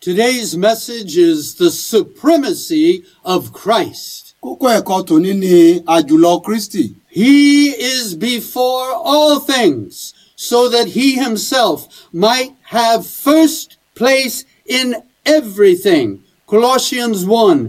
Today's message is the supremacy of Christ. kókó ẹ̀kọ́ tòní ni àjùlọ kristi He is before all things, so that he himself might have first place in everything. Colossians 1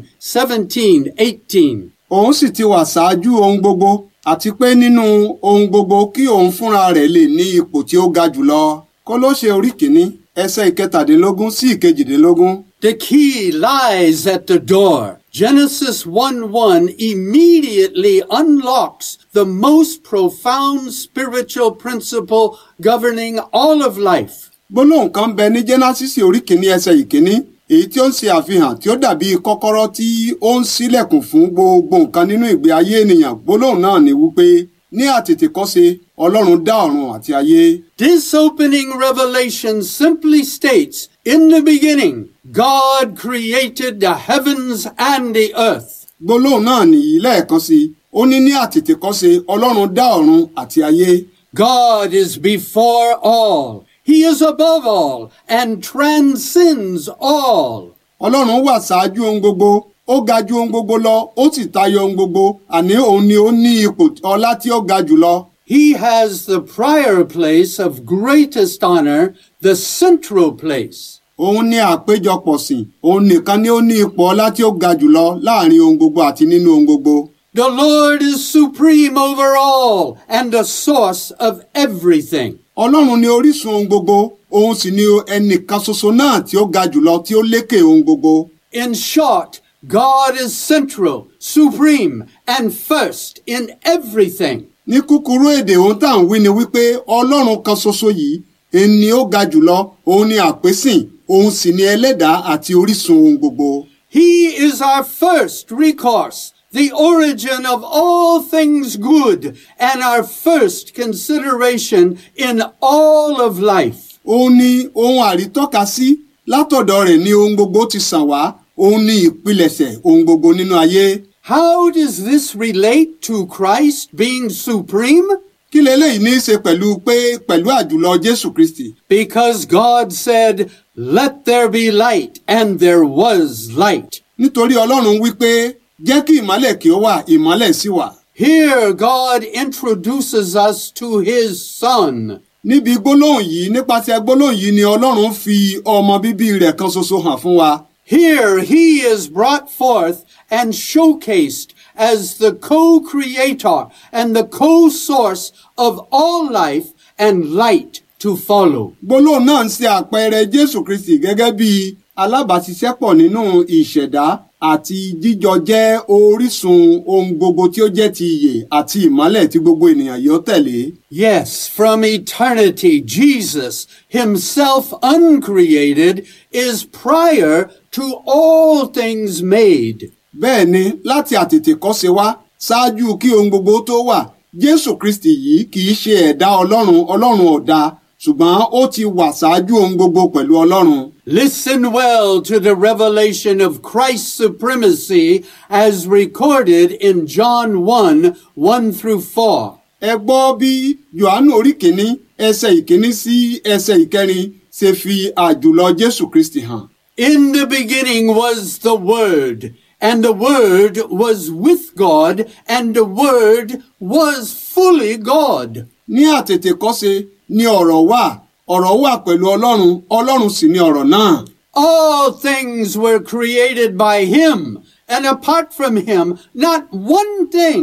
17, 18. òun sì ti wà ṣáájú ohun gbogbo àti pé nínú ohun gbogbo kí òun fúnra rẹ̀ lè ní ipò tí ó ga jùlọ kólóṣe orí kìíní ẹsẹ̀ ìkẹtàdínlógún sí ìkejìdínlógún The key lies at the door. Genesis 1 1 immediately unlocks the most profound spiritual principle governing all of life. gbólóhùn kan bẹ ní jẹ́násísì orí kìíní ẹsẹ̀ ìkíní èyí tí ó ń ṣe àfihàn tí ó dàbí kọ́kọ́rọ́ tí ó ń ṣílẹ̀kùn fún gbogbo nǹkan nínú ìgbé ayé ènìyàn gbólóhùn náà ni wípé ní àtètèkọ́ṣe ọlọ́run dá ọ̀run àti ayé This opening revelation simply states, in the beginning, God created the heavens and the earth. gbólóhùn náà nìyí lẹ́ẹ̀kan sí i ó ní ní àtètèkọ́ṣe ọlọ́run dá ọ̀run àti ayé God is before all. He is above all and transcends all. ọlọ́run wà ṣáájú ohun gbogbo ó ga ju ohun gbogbo lọ ó sì tayọ ohun gbogbo àní òun ni ó ní ipò ọlá tí ó ga jùlọ He has the prior place of greatest honor, the central place. òun ní àpéjọpọ̀ sìn òun nìkan ni ó ní ipò ọlá tí ó ga jùlọ láàrin ohun gbogbo àti nínú ohun gbogbo The Lord is supreme over all and the source of everything. ọlọ́run ni orísun ohun gbogbo òun sì ni ẹnìkan ṣoṣo náà tí ó ga jùlọ tí ó lékè ohun gbogbo In short, God is central, supreme, and first in everything. ní kúkúrú èdè ohun tá à ń wí ni wípé ọlọ́run kan ṣoṣo yìí ẹni ni ó ga jùlọ òun ni àpésìn òun sì ni ẹlẹ́dàá àti orísun ohun gbogbo. He is our first recourse, the origin of all things good, and our first consideration in all of life. òun ni ohun àrítọ́ka sí látọ̀dọ̀ rẹ̀ ni ohun gbogbo ti sàn wá òun ni ìpilẹ̀ṣẹ̀ ohun gbogbo nínú ayé. How does this relate to Christ being supreme? kí leléyìí ní í ṣe pẹ̀lú pé pẹ̀lú àjùlọ jésù kristi Because God said, Let there be light, and there was light. nítorí ọlọ́run wípé jẹ́ kí ìmọ́lẹ̀ kí ó wà ìmọ́lẹ̀ sì wà. Here, God introduces us to His Son. níbi gbólóhùn yìí nípasẹ̀ gbólóhùn yìí ni ọlọ́run fi ọmọ bíbí rẹ̀ kan ṣoṣo hàn fún wa. Here, He is brought forth and showcased as the co creator and the co source of all life and light to follow. gbólóhùn náà ń ṣe àpẹẹrẹ jésù kristi gẹ́gẹ́ bí alábàáṣiṣẹ́pọ̀ nínú ìṣẹ̀dá àti jíjọ jẹ́ orísun ohun gbogbo tí ó jẹ́ ti ìyè àti ìmọ́lẹ̀ tí gbogbo ènìyàn yóò tẹ̀lé. Yes, from eternity, Jesus, himself uncreated, is prior to all things made. bẹ́ẹ̀ ni láti àtètèkọ́ṣe wá ṣáájú kí ohun gbogbo tó wà jésù kristi yìí kì í ṣe ẹ̀dá ọlọ́run ọlọ́run ọ̀dà ṣùgbọ́n ó ti wà ṣáájú ohun gbogbo pẹ̀lú ọlọ́run. Listen well to the revelation of Christ's supremacy as recorded in John 1 1 through 4. ẹ gbọ́ bí yohanu orí kìíní ẹsẹ̀ ìkíní sí ẹsẹ̀ ìkẹrin ṣe fi àjùlọ jésù kristi hàn. In the beginning was the Word, and the Word was with God, and the Word was fully God. ní àtètèkọ́ṣe ni ọ̀rọ̀ wà ọ̀rọ̀ wà pẹ̀lú ọlọ́run ọlọ́run sì ni ọ̀rọ̀ náà. All things were created by Him, and apart from Him, not one thing